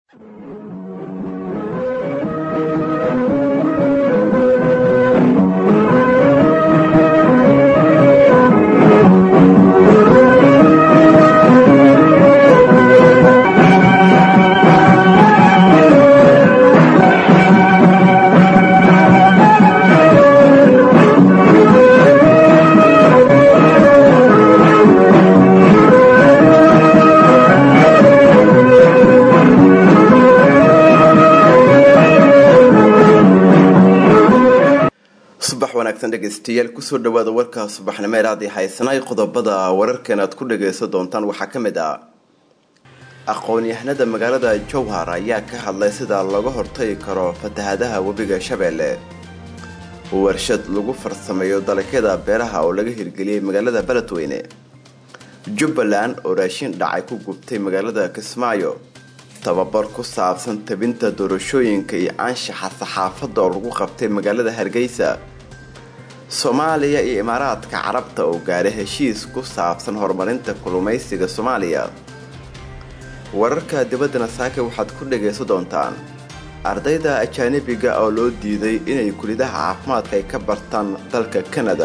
subax wanaagsan dhegaystayaal kusoo dhawaada warka subaxnimo ee raadi haysanay qodobada wararkan aad ku dhagaysan doontaan waxaa ka mid ah aqoon-yahanada magaalada jowhar ayaa ka hadlay sida looga hortagi karo fatahadaha webiga shabeelle warshad lagu farsameeyo dalagyada beeraha oo laga hirgeliyey magaalada beledweyne jubbaland oo raashin dhacay ku gubtay magaalada kismaayo tababar ku saabsan tabinta doorashooyinka iyo anshaxa saxaafadda oo lagu qabtay magaalada hargeysa soomaaliya iyo imaaraadka carabta oo gaaray heshiis ku saabsan horumarinta kulumaysiga soomaaliya wararka dibaddana saaka waxaad ku dhagaysan doontaan ardayda ajaanibiga oo loo diiday inay kulidaha caafimaadka ay ka bartaan dalka kanada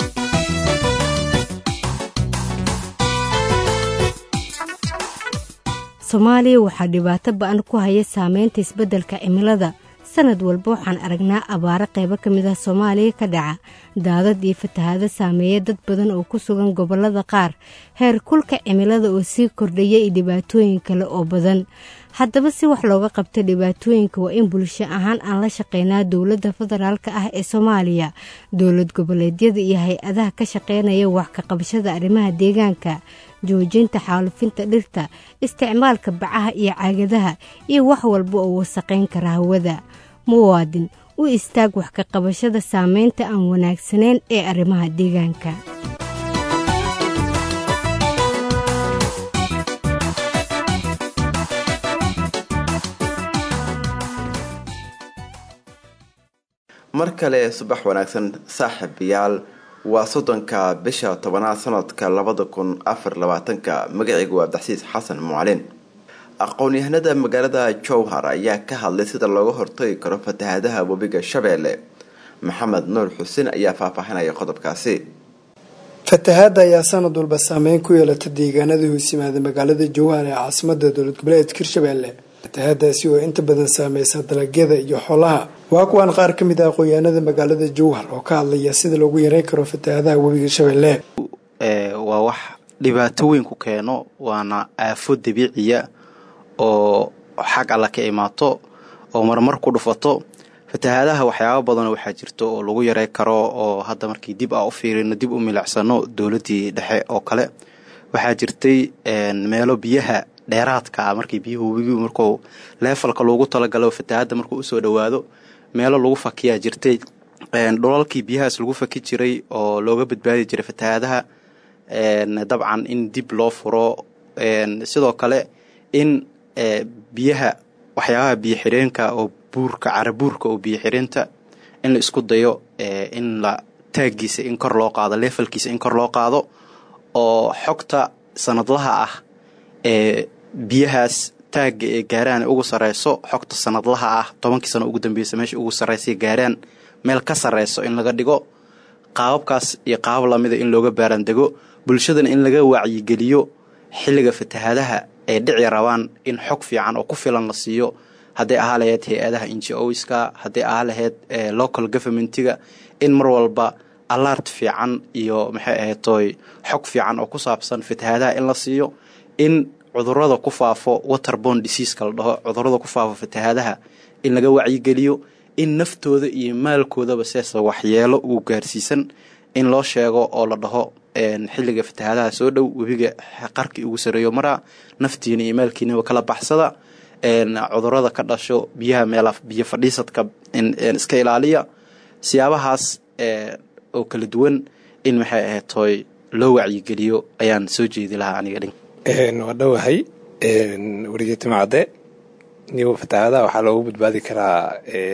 soomaaliya waxaa dhibaato ba-an ku haya saameynta isbeddelka cimilada sanad walba waxaan aragnaa abaaro qaybo ka mid ah soomaaliya ka dhaca daadad iyo fatahaado saameeya dad badan oo ku sugan gobollada qaar heer kulka cimilada oo sii kordhaya iyo dhibaatooyin kale oo badan haddaba si wax looga qabto dhibaatooyinka waa in bulsho ahaan aan la shaqeynaa dowladda federaalka ah ee soomaaliya dowlad goboleedyada iyo hay-adaha ka shaqeynaya wax ka qabashada arrimaha deegaanka joojinta xaalufinta dhirta isticmaalka bacaha iyo caagadaha iyo wax walba oo wasaqayn kara hawada muwaadin u istaag wax ka qabashada saameynta aan wanaagsanayn ee arrimaha deegaanka mar kale subax wanaagsan saaxiibayaal waa soddonka bisha tobanaad sanadka labada kun afar labaatanka magacaygu waa abdaxsiis xasan mucalin aqoon-yahanada magaalada jowhar ayaa ka hadlay sida looga hortagi karo fatahadaha webiga shabeelle maxamed nuur xuseen ayaa faahfaahinaya qodobkaasi fatahaada ayaa sanad walba saameyn ku yeelata deegaanada hoos yimaada magaalada jowhar ee caasimada dowlad goboleedka hirshabeelle fatahaadaasi oo inta badan saameysa dalagyada iyo xoolaha waa kuwaan qaar ka mid ah aqoon-yahanada magaalada jowhar oo ka hadlaya sida loogu yareyn karo fatahaadaha webiga shabeelle waa wax dhibaato weyn ku keeno waana aafo dabiiciya oo xag alla ka imaato oo marmar ku dhufato fatahaadaha waxyaaba badanoo waxaa jirto oo lagu yarey karo oo hadda markii dib a u fiirino dib u milicsano dowladii dhexe oo kale waxaa jirtay meelo biyaha dheeraadka ah markii biyuhu webigi markuu leefalka loogu talagalo fatahaadda markuu usoo dhowaado meelo lagu fakiyaa jirtay dhulalkii biyahaas lagu faki jiray oo looga badbaadi jiray fatahaadaha dabcan in dib loo furo sidoo kale in biyaha waxyaabaha biyo xireenka oo buurka carabuurka oo biyo xireenta in la isku dayo in la taagiisa in kor loo qaado leefalkiisa in kor loo qaado oo xogta sanadlaha ah ee biyahaas taagga ee gaaraan ugu sareyso xogta sanadlaha ah tobankii sano ugu dambeysa meesha ugu sarreysay gaaraan meel ka sarreyso in laga dhigo qaababkaas iyo qaabab lamida in looga baaraandego bulshadana in laga wacyigeliyo xilliga fatahaadaha ay dhici rabaan in xog fiican oo ku filan la siiyo hadday ahaa lahayd hay-adaha inji-oska hadday ahaa lahayd local governmentiga in mar walba alart fiican iyo maxay ahaytoy xog fiican oo ku saabsan fatahaadaha in la siiyo in cudurada ku faafo waterbon diseaska la dhaho cudurada ku faafo fatahaadaha in laga wacyigeliyo in naftooda iyo maalkoodaba seesa waxyeelo uu gaarsiisan in loo sheego oo la dhaho xilliga fatahaadaha soo dhow webiga qarkii ugu sareeyo maraa naftiina iyo maalkiinaba kala baxsada cudurada ka dhasho biyaha meela biyo fadhiisadka iska ilaaliya siyaabahaas oo kala duwan in maxay ahaytoy loo wacyigeliyo ayaan soo jeedi lahaa aniga dhin waa dhowahay werigeetimacadde niyo fatahaadaha waxaa loogu badbaadi karaa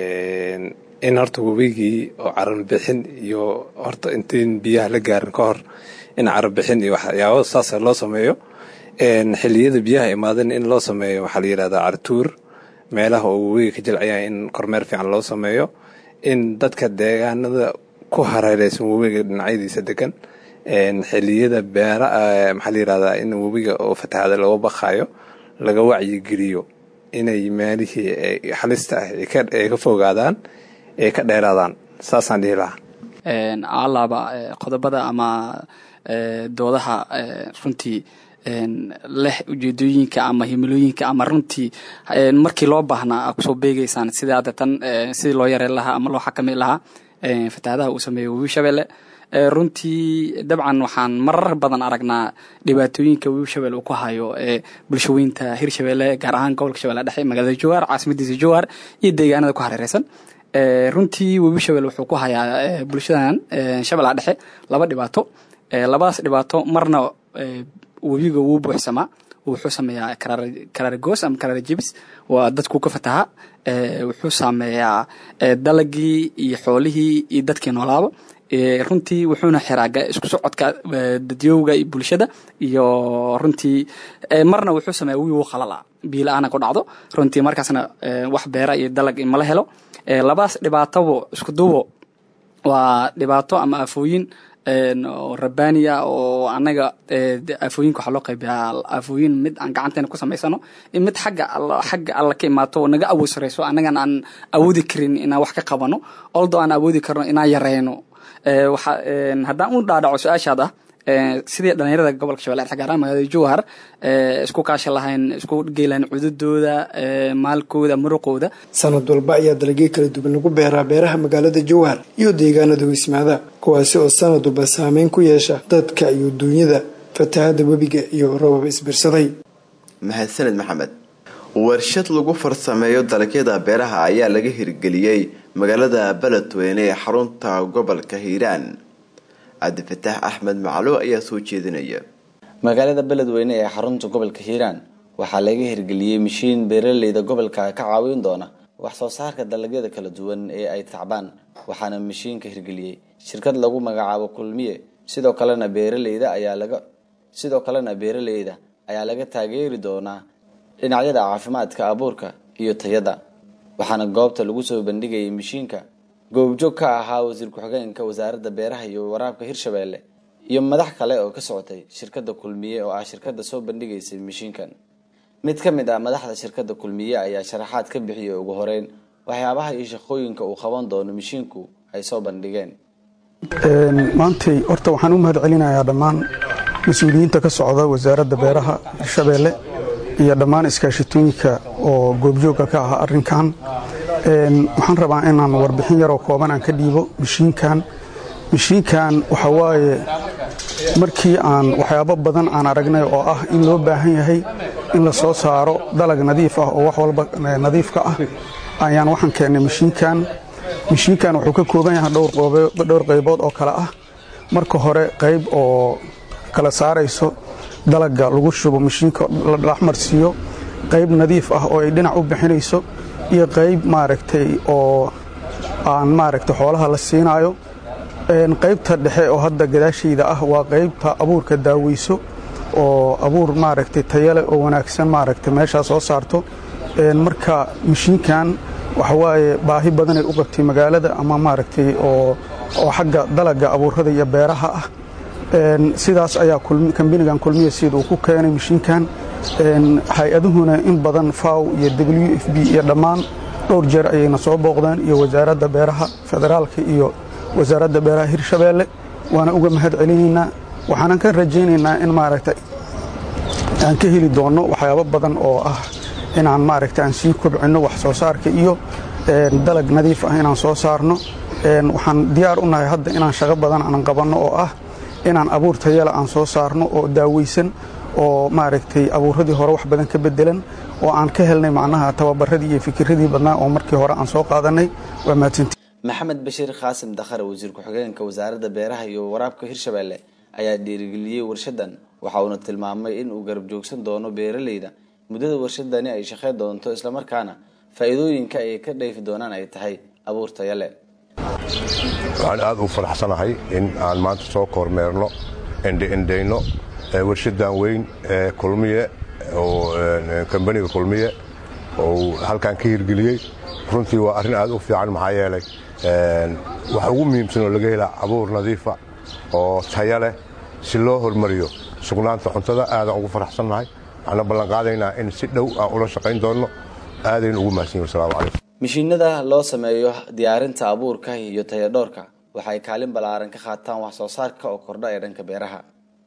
in horta webigii oo carabixin iyo horta intayn biyaha la gaarin ka hor in carabixin iyo waxyaabo saasa loo sameeyo xiliyada biyaha imaadan in loo sameeyo waxaa la yidhahdaa cartuur meelaha oo webiga ka jilcaya in kormeer fiican loo sameeyo in dadka deegaanada ku hareereysan webiga dhinacyadiisa degan xiliyada beera maxaa la yirahdaa in webiga oo fatahaada looga baqayo laga wacyigeliyo inay meelihii halista ah ay ka fogaadaan ay ka dheeraadaan saasaan dhihi lahaa alaaba qodobada ama doodaha runtii leh ujeedooyinka ama himilooyinka ama runtii markii loo baahnaa kusoo beegeysaan sida hadda tan sidii loo yareen lahaa ama loo xakami lahaa fatahaadaha uu sameeyey webi shabeelle runtii dabcan waxaan marar badan aragnaa dhibaatooyinka webi shabeelle uu ku hayo bulshaweynta hirshabeelle gaar ahaan gobolka shabeelle dhexe magaalada jowhar caasimadiisa jowhar iyo deegaanada ku hareereysan runtii webi shabeelle wuxuu ku hayaa bulshadan shabeellaha dhexe laba dhibaato labadaas dhibaato marna webiga wuu buuxsamaa wuxuu sameeyaa karaargoos ama karaar jibis waa dadku ka fataha wuxuu saameeyaa dalagii iyo xoolihii iyo dadkii noolaaba runtii wuxuuna xiraa isku socodka dadyowga iyo bulshada iyo runtii marna wuxuu sameeya wiigu qalala biila-aana ku dhacdo runtii markaasna wax beera iyo dalag mala helo labadaas dhibaatobo isku duubo waa dhibaato ama aafooyin oo rabbaaniya oo annaga aafooyinka waxaa loo qaybiyaa aafooyin mid aan gacanteena ku samaysano mid xagga xagga alla ka imaato oo naga awood sareyso annagan aan awoodi karin inaan wax ka qabano oldo aan awoodi karno inaan yareyno waxa haddaan u dhaadhaco su-aashaad ah sidii dhalinyarada gobolka shabeelle dhexe gaar ahaan magaalada jowhar isku kaashi lahayn isku geelahayn cududooda maalkooda muruqooda sanad walba ayaa dalagyo kala duwan lagu beeraa beeraha magaalada jowhar iyo deegaanada hoysmaada kuwaasi oo sanad walba saameyn ku yeesha dadka iyo duunyada fatahada webiga iyo robab isbirsaday mahadsaned maxamed warshad lagu farsameeyo dalagyada beeraha ayaa laga hirgeliyey magaalada beledweyne ee xarunta gobolka hiiraan cabdifataax axmed maclo ayaa soo jeedinaya magaalada beledweyne ee xarunta gobolka hiiraan waxaa laga hirgeliyey mashiin beeraleyda gobolka ka caawin doona wax soo saarka dalagyada kala duwan ee ay tacbaan waxaana mashiinka hirgeliyey shirkad lagu magacaabo kulmiye sidoo kalena beeraleyda ayaa laga sidoo kalena beeraleyda ayaa laga taageeri doonaa dhinacyada caafimaadka abuurka iyo tayada waxaana goobta lagu soo bandhigayay mashiinka goobjoog ka ahaa wasiir ku-xigeenka wasaaradda beeraha iyo waraabka hirshabeelle iyo madax kale oo ka socotay shirkadda kulmiye oo ah shirkadda soo bandhigaysay mashiinkan mid ka mid ah madaxda shirkadda kulmiye ayaa sharaxaad ka bixiyay ugu horeyn waxyaabaha iyo shaqooyinka uu qaban doono mashiinku ay soo bandhigeen maantay horta waxaan u mahad celinayaa dhammaan mas-uuliyiinta ka socda wasaaradda beeraha hirshabeelle iyo dhammaan iskaashitooyinka oo goobjoogga ka ah arrinkan waxaan rabaa inaan warbixin yaroo kooban aan ka dhiibo mashiinkan mashiinkan waxa waaye markii aan waxyaabo badan aan aragnay oo ah in loo baahan yahay in la soo saaro dalag nadiif ah oo wax walba nadiifka ah ayaan waxaan keennay mashiinkan mashiinkan wuxuu ka kooban yahay dhowr qaybood oo kale ah marka hore qayb oo kala saarayso dalagga lagu shubo mashiinka la dhaxmarsiiyo qayb nadiif ah oo ay dhinac u bixinayso iyo qayb maaragtay oo aan maaragtay xoolaha la siinaayo qaybta dhexe oo hadda gadaashayda ah waa qaybta abuurka daaweyso oo abuur maaragtay tayale oo wanaagsan maaragtay meeshaa soo saarto marka mashiinkan waxawaaye baahi badanay u qabtay magaalada ama maaragtay oo xagga dalagga abuurada iyo beeraha ah sidaas ayaa kambinigan kulmiya sida uu ku keenay mashiinkan hay-aduhuna in badan faw iyo w f b iyo dhammaan dhowr jeer ayayna soo booqdeen iyo wasaaradda beeraha federaalka iyo wasaaradda beeraha hirshabeelle waana uga mahad celinaynaa waxaanan ka rajaynaynaa in maaragtay aan ka heli doonno waxyaabo badan oo ah inaan maaragtay aan sii kobcinno wax soo saarka iyo dalag nadiif ah inaan soo saarno waxaan diyaar u nahay hadda inaan shaqo badan aan qabanno oo ah inaan abuur tayala aan soo saarno oo daaweysan oo maaragtay abuuradii hore wax badan ka bedelan oo aan ka helnay macnaha tababaradii iyo fikiradii badnaa oo markii hore aan soo qaadanay waa mahadsanti maxamed bashiir khaasim dakhare wasiir ku-xigeenka wasaaradda beeraha iyo waraabka hirshabeelle ayaa dhiirigeliyey warshadan waxa uuna tilmaamay in uu garab joogsan doono beeraleyda muddada warshadani ay shaqeyn doonto islamarkaana faa-iidooyinka ay ka dhayfi doonaan ay tahay abuur tayale waxaan aada u faraxsanahay in aan maanta soo kormeerno endhendhayno warshadan weyn ee kulmiye oo kambaniga kulmiye uu halkan ka hirgeliyey runtii waa arrin aad u fiican maxaa yeelay waxa ugu muhiimsan oo laga helaa abuur nadiifa oo taya leh si loo hormariyo sugnaanta cuntada aadaan ugu faraxsannahay waxaana ballanqaadaynaa in si dhow aan ula shaqayn doonno aadaynu ugu mahadsan yihin wasalaamu calaykum mishiinada loo sameeyo diyaarinta abuurka iyo tayadhoorka waxay kaalin ballaaran ka qaataan wax soo saarka oo kordha ee dhanka beeraha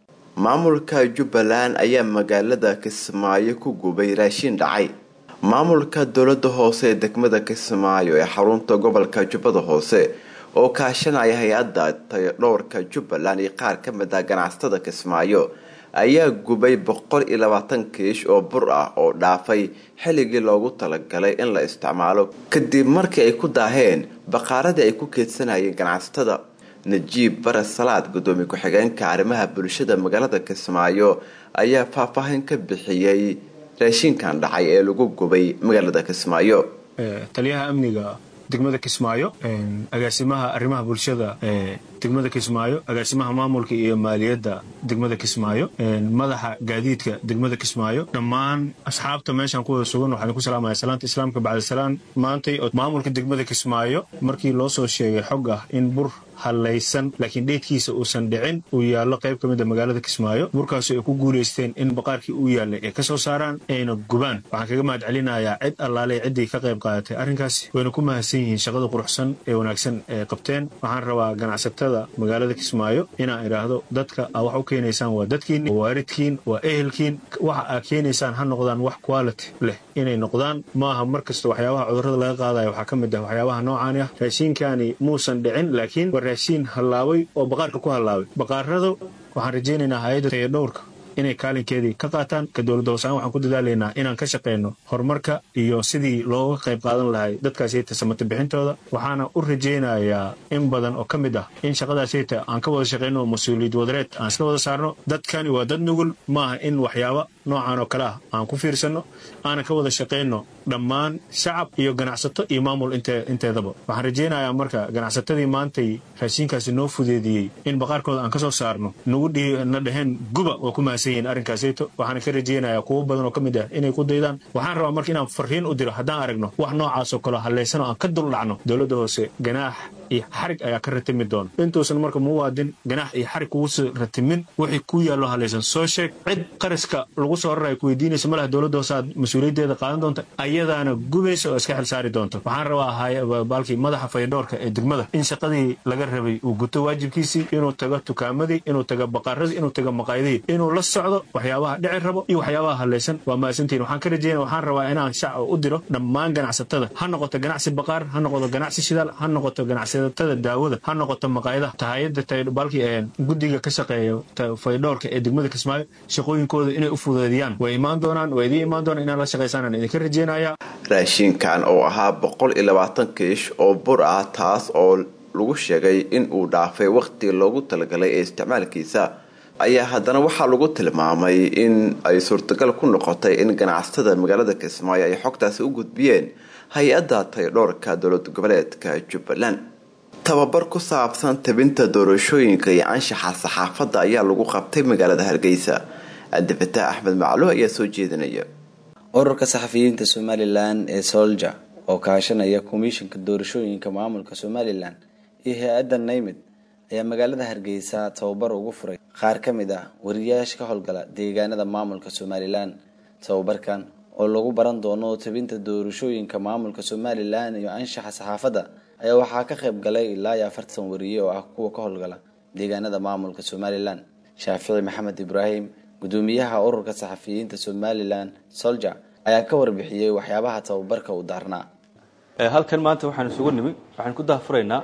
maamulka jubbaland ayaa magaalada kismaayo ku gubay raashiin dhacay maamulka dowlada hoose ee degmada kismaayo ee xarunta gobolka jubbada hoose oo kaashanaya hay-adda tayadhoorka jubbaland iyo qaar ka mid ah ganacsatada kismaayo ayaa gubay boqol iyo labaatan kiish oo bur ah oo dhaafay xilligii loogu talagalay in la isticmaalo kadib markii ay ku daaheen baqaaradii ay ku keedsanayeen ganacsatada najiib bare salaad gudoomiye ku-xigeenka arrimaha bulshada magaalada kismaayo ayaa faahfaahin ka bixiyey raashinkan dhacay ee lagu gubay magaalada kismaayo taliyaha amniga degmada kismaayo agaasimaha arrimaha bulshada ee degmada kismaayo agaasimaha maamulka iyo maaliyadda degmada kismaayo madaxa gaadiidka degmada kismaayo dhammaan asxaabta meeshaan ku wada sugan waxaan ku salaamaya salaanta islaamka bacdisalaan maantay oo maamulka degmada kismaayo markii loo soo sheegay xog ah in bur hallaysan laakiin dheedkiisa uusan dhicin uu yaallo qayb ka mid a magaalada kismaayo burkaasoo ay ku guulaysteen in baqaarkii uu yaallay ay ka soo saaraan ayna gubaan waxaan kaga mahad celinayaa cid allaaley ciddii ka qayb qaadatay arrinkaasi wayna ku mahadsan yihiin shaqada quruxsan ee wanaagsan ee qabteen waxaan rabaa ganacsatada magaalada kismaayo inaan idhaahdo dadka aa wax u keenaysaan waa dadkiin waa waaridkiin waa ehelkiin waxa aa keenaysaan ha noqdaan wax quality leh inay noqdaan maaha mar kasta waxyaabaha cudurrada laga qaadaya waxaa ka mid ah waxyaabaha noocaani ah raashiinkaani muusan dhicin laakiin waa raashiin hallaabay oo baqaarka ku hallaabay baqaarada waxaan rajaynaynaa hay-adda tayadhowrka inay kaalinkeedii ka qaataan ka dowladda hoosaan waxaan ku dadaalaynaa inaan ka shaqayno horumarka iyo sidii looga qayb qaadan lahay dadkaasiyta samata bixintooda waxaana u rajaynayaa in badan oo ka mid ah in shaqadaasiyta aan ka wada shaqayno mas-uuliyad wadareed aan iska wada saarno dadkani waa dad nugul maaha in waxyaaba noocan oo kale ah aan ku fiirsanno aanan ka wada shaqayno dhammaan shacab iyo ganacsato iyo maamul inteedaba waxaan rajaynayaa marka ganacsatadii maantay raashiinkaasi noo fudeediyey in baqaarkooda aan ka soo saarno nagu na dhaheen guba waa ku mahadsan yihiin arrinkaasayto waxaana ka rajaynayaa kuwo badan oo ka mid ah inay ku daydaan waxaan rabaa marka inaan farriin u diro haddaan aragno wax noocaasoo kaleo hallaysan oo aan ka duldhacno dowladda hoose ganaax iyo xarig ayaa ka ratimi doona intuusan marka muwaadin ganaax iyo xarig kugusi ratimin wixii ku yaallo hallaysan soo sheeg cid qaraska lagu soo raraya ku weydiinaysa malaha dowladda hoose aad mas-uuliyaddeeda qaadan doonta ayadaana gubaysa oo iska xil saari doonta waxaan rabaa baalkii madaxa fayadhoorka ee degmada in shaqadii laga rabay uu guto waajibkiisii inuu tago tukaamadii inuu tago baqaaradii inuu tago maqaayadihii inuu la socdo waxyaabaha dhici rabo iyo waxyaabaha hallaysan waa mahadsantihin waxaan ka rajeynaya waxaan rabaa inaan shacab u diro dhammaan ganacsatada ha noqoto ganacsi baqaar ha noqoto ganacsi shidaal ha noqoto ganacsatada daawada ha noqoto maqaayadaha tahayada baalkii guddiga ka shaqeeya faydhoorka ee degmada kismaayo shaqooyinkooda inay u fudeediyaan way imaan doonaan waa idiin imaan doonaan inaad la shaqaysaan idinka rajeynaya raashinkan oo ahaa boqol iyo labaatan kiish oo bur ah taas oo lagu sheegay in uu dhaafay waqhtigii loogu talagalay ee isticmaalkiisa ayaa haddana waxaa lagu tilmaamay in ay suurtagal ku noqotay in ganacsatada magaalada kismaayo ay xogtaasi u gudbiyeen hay-adda tayadhoorka dowlad goboleedka jubbaland tababar ku saabsan tabinta doorashooyinka iyo anshaxa saxaafadda ayaa lagu qabtay magaalada hargeysa cabdifataax axmed maclo ayaa soo jeedinaya ururka saxafiyiinta somalilan ee solja oo kaashanaya komishanka doorashooyinka maamulka somalilan iyo hay-adda naymid ayaa magaalada hargeysa tababar ugu furay qaar ka mid ah wariyaasha ka howlgala deegaanada maamulka somalilan tababarkan oo lagu baran doono tabinta doorashooyinka maamulka somalilan iyo anshaxa saxaafadda ayaa waxaa ka qayb galay ilaa iyo afartan wariye oo ah kuwa ka howlgala deegaanada maamulka somalilan shaafici maxamed ibraahim gudoomiyaha ururka saxafiyiinta somalilan solja ayaa ka warbixiyey waxyaabaha tababarka u daarnaa halkan maanta waxaan isugu nimi waxaan ku dahfuraynaa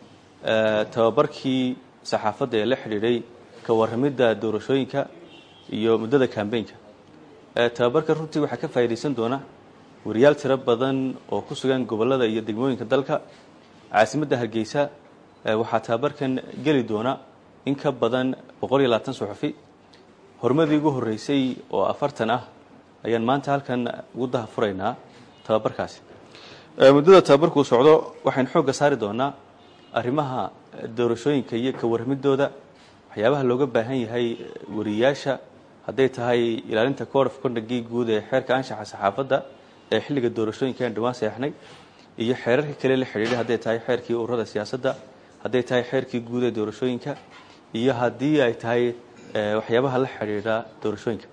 tababarkii saxaafadda ee la xidhiidhay ka warramidda doorashooyinka iyo muddada kambeynka tababarka runtii waxaa ka faa'iidaysan doona wariyaal tiro badan oo ku sugan gobollada iyo degmooyinka dalka caasimadda hargeysa waxaa tababarkan geli doona in ka badan boqol iyo labaatan suxufi horumadii ugu horreysay oo afartan ah ayaan maanta halkan ugu dahafuraynaa tababarkaasi muddada tababarkuu socdo waxaynu xoogga saari doonaa arrimaha doorashooyinka iyo ka warramidooda waxyaabaha looga baahan yahay wariyaasha hadday tahay ilaalinta code of conductgii guud ee xeerka anshaxa saxaafadda ee xilliga doorashooyinka aan dhawaan seexnay iyo xeerarka kale la xidhiidhay hadday tahay xeerkii ururada siyaasadda hadday tahay xeerkii guud ee doorashooyinka iyo haddii ay tahay waxyaabaha la xidhiidha doorashooyinka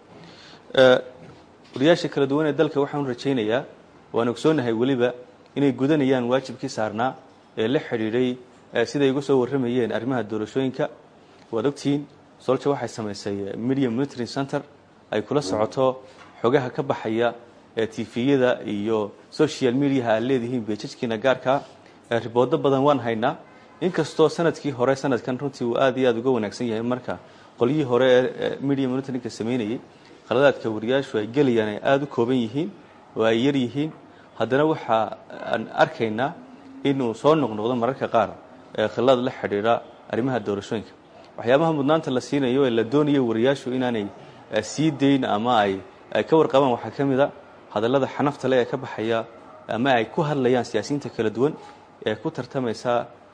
wariyaasha kala duwan ee dalka waxaan rajaynayaa waan ogsoonahay weliba inay gudanayaan waajibkii saarnaa ee la xidhiidhay siday uga soo warramayeen arrimaha doorashooyinka waad ogtihiin solja waxay samaysay media monitoring center ay kula socoto xogaha ka baxaya ee tifiyada iyo social mediaha aad leedihiin beejajkiina gaarkaa riboodo badan waan haynaa inkastoo sanadkii hore sanadkan runtii uu aad iyo aad uga wanaagsan yahay marka qolyihii hore ee media monitoringka samaynayay khaladaadka wariyaashu ay gelayaan ay aada u kooban yihiin oo ay yar yihiin haddana waxa aan arkaynaa inuu soo noqnoqdo mararka qaar khilad la xidhiidha arrimaha doorashooyinka waxyaabaha mudnaanta la siinayo ee la doonayo wariyaashu inaanay sii dayn ama ay ay ka warqabaan waxaa ka mid a hadallada xanafta le ee ka baxaya ama ay ku hadlayaan siyaasiyiinta kala duwan ee ku tartamaysa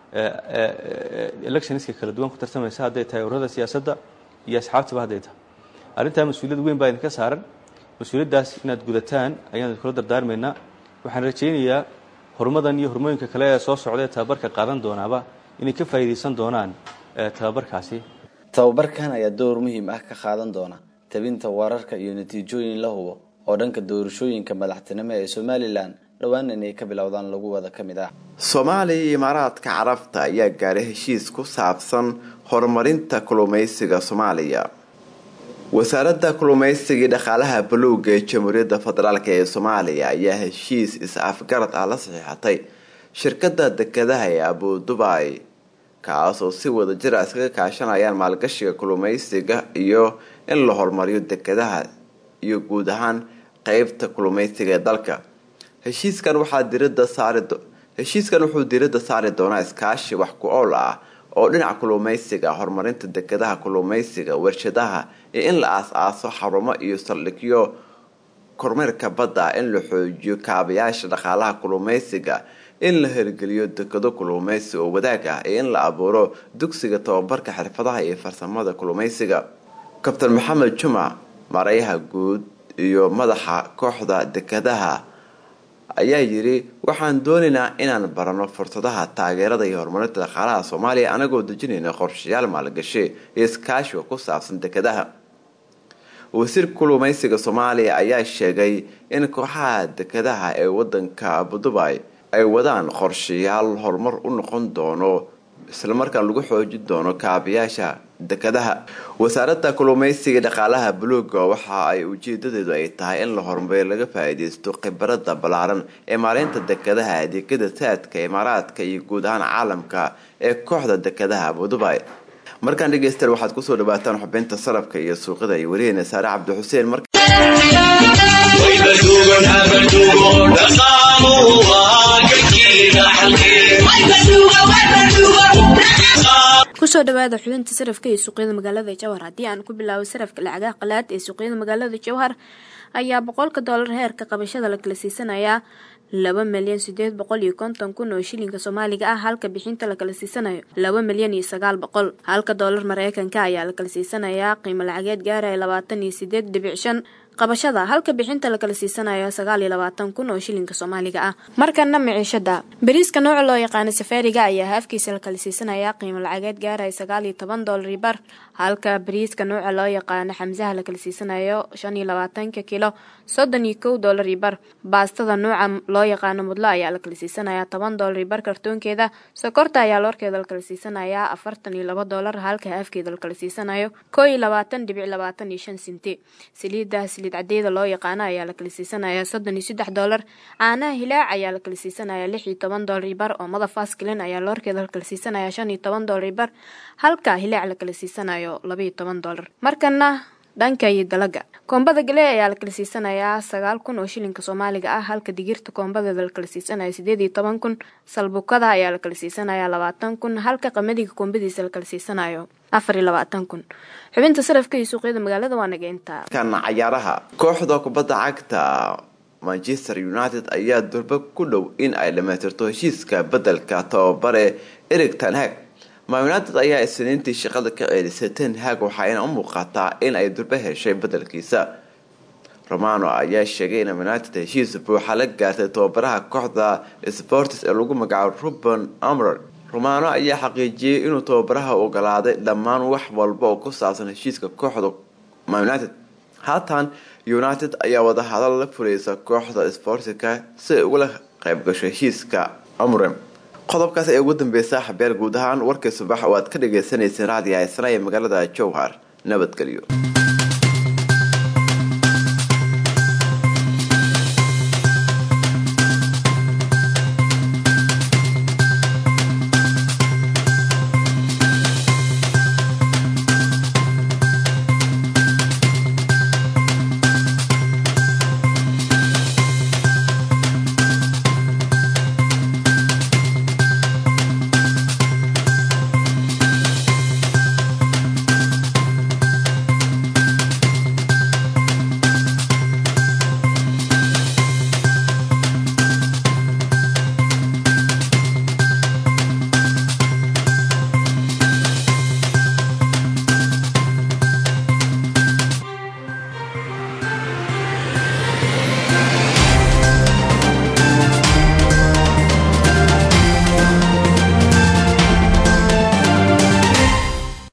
electionska kala duwan ku tartamaysa hadday tahay ururada siyaasadda iyo asxaabtaba hadday tahay arrintaa mas-uuliyad weyn baa idinka saaran mas-uuliyaddaas inaad gudataan ayaan idinkula dardaarmaynaa waxaan rajaynayaa horumadan iyo hormooyinka kale ee soo socda ee tababarka qaadan doonaaba inay ka faa'iidaysan doonaan tababarkaasi tababarkan ayaa door muhiim ah ka qaadan doona tabinta wararka iyo natiijooyin la hubo oo dhanka doorashooyinka madaxtinimo ee somalilan dhowaan inay ka bilowdaan lagu wada ka mid ah soomaaliya iyo imaaraadka carabta ayaa gaaray heshiis ku saabsan horumarinta kulumaysiga soomaaliya wasaaradda kulumaysiga iyo dhaqaalaha buluuga ee jamhuuriyadda federaalk ee soomaaliya ayaa heshiis is-afgarad ah la saxiixatay shirkadda dekedaha ee abudubai kaasoo si wada jir a iskaga kaashanayaan maalgashiga kulumaysiga iyo in la horumariyo dekedaha iyo guud ahaan qeybta kulumaysiga ee dalka heshiiskan waxaa dirada saari heshiiskan wuxuu diiradda saari doonaa iskaashi wax ku ool ah oo dhinaca kulumaysiga horumarinta dekedaha kulumaysiga warshadaha iyo in la aas-aaso xarumo iyo saldhigyo kormeerka badda in la xoojiyo kaabayaasha dhaqaalaha kulumaysiga in la hirgeliyo dekado kulumaysi oo wadaag ah iyo in la abuuro dugsiga tababarka xirfadaha iyo farsamada kulumaysiga kabtan maxamed jumac marayaha guud iyo madaxa kooxda dekadaha ayaa yidhi waxaan doonaynaa inaan barano fursadaha taageerada iyo horumarinta dhaqaalaha soomaaliya anagoo dejinayna qorshayaal maalgashi iyo iskaashiga ku saabsan dekadaha wasiirka kulumaysiga soomaaliya ayaa sheegay in kooxaha dekadaha ee wadanka abudubai ay wadaan qorshayaal horumar u noqon doono islamarkaan lagu xoojin doono kaabayaasha dekadaha wasaaradda kulumaysiga dhaqaalaha buluuga waxa ay ujeedadeedu ay tahay in la horumariyo laga faa-iideysto khibarada ballaaran ee maareynta dekadaha adeegyada saadka imaaraadka iyo guud ahaan caalamka ee kooxda dekadaha abudubai markaan dhegeystayaal waxaad kusoo dhawaataan xubinta salafka iyo suuqada iyo wariyeena saare cabdi xuseen mar kusoo dhawaada xubinta sarafka ee suuqyada magaalada jowhar haddii aan ku bilaabo sarafka lacagaha qalaad ee suuqyada magaalada jowhar ayaa boqolka doolar heerka qabashada la kala siisanayaa laba milyan sideed boqol iyo konton kun oo shilinka soomaaliga ah halka bixinta la kala siisanayo laba milyan iyo sagaal boqol halka doolar mareykanka ayaa la kala siisanayaa qiimo lacageed gaaraya labaatan iyo sideed dhibic shan qabashada halka bixinta la kala siisanayo sagaal iyo labaatan kun oo shilinka soomaaliga ah markana miciishada bariiska nooca loo yaqaano safaariga ayaa haafkiisa la kala siisanayaa qiimo lacageed gaaraya sagaal iyo toban doolar bar halka bariiska nooca loo yaqaano xamsaha la kala siisanayo shan iyo labaatanka kilo soddon iyo kow doolar bar baastada nooca loo yaqaano mudlo ayaa la kala siisanayaa toban doolar bar kartoonkeeda sokorta ayaa loorkeeda la kala siisanayaa afartan iyo laba doolar halka haafkeeda la kala siisanayo koo iyo labaatan dhibic labaatan iyo shan sinti saliida saliid cadeeda loo yaqaano ayaa la kala siisanayaa soddon iyo saddex doolar caanaha hilaac ayaa la kala siisanayaa lix iyo toban doolar bar oo mada faskilin ayaa loorkeeda la kala siisanayaa shan iyo toban doolar bar halka hilaac la kala siisanayo laba iyo toban doolar markana dhanka iyo dalaga koombada gale ayaa la kala siisanayaa sagaal kun oo shilinka soomaaliga ah halka digirta koombadeeda la kala siisanayo sideed iyo toban kun salbukada ayaa la kala siisanayaa labaatan kun halka qamadiga koombadiisa la kala siisanayo afar iyo labaatan kun xubinta sarafka iyo suuqyada magaalada waa nageynta kan cayaaraha kooxda kubadda cagta manchester united ayaa durba ku dhow in ay dhamaystirto heshiiska bedelka tababare erig tanhag ma united ayaa isniintii shaqada ka ceelisay ten hag waxayna u muuqataa in ay durba heshay bedelkiisa romano ayaa sheegay in united heshiis buuxa la gaartay tababaraha kooxda sports ee lagu magacaabo ruben amron romano ayaa xaqiijiyey inuu tababaraha ogolaaday dhammaan wax walba oo ku saabsan heshiiska kooxda united haatan united ayaa wadahadal la furaysa kooxda sportka si ay ugula qayb gasho heshiiska amrem qodobkaas ee ugu dambeysa xabeer guud ahaan warkii subax oo aad ka dhagaysanayseen raadiga haysana ee magaalada jowhar nabadgelyo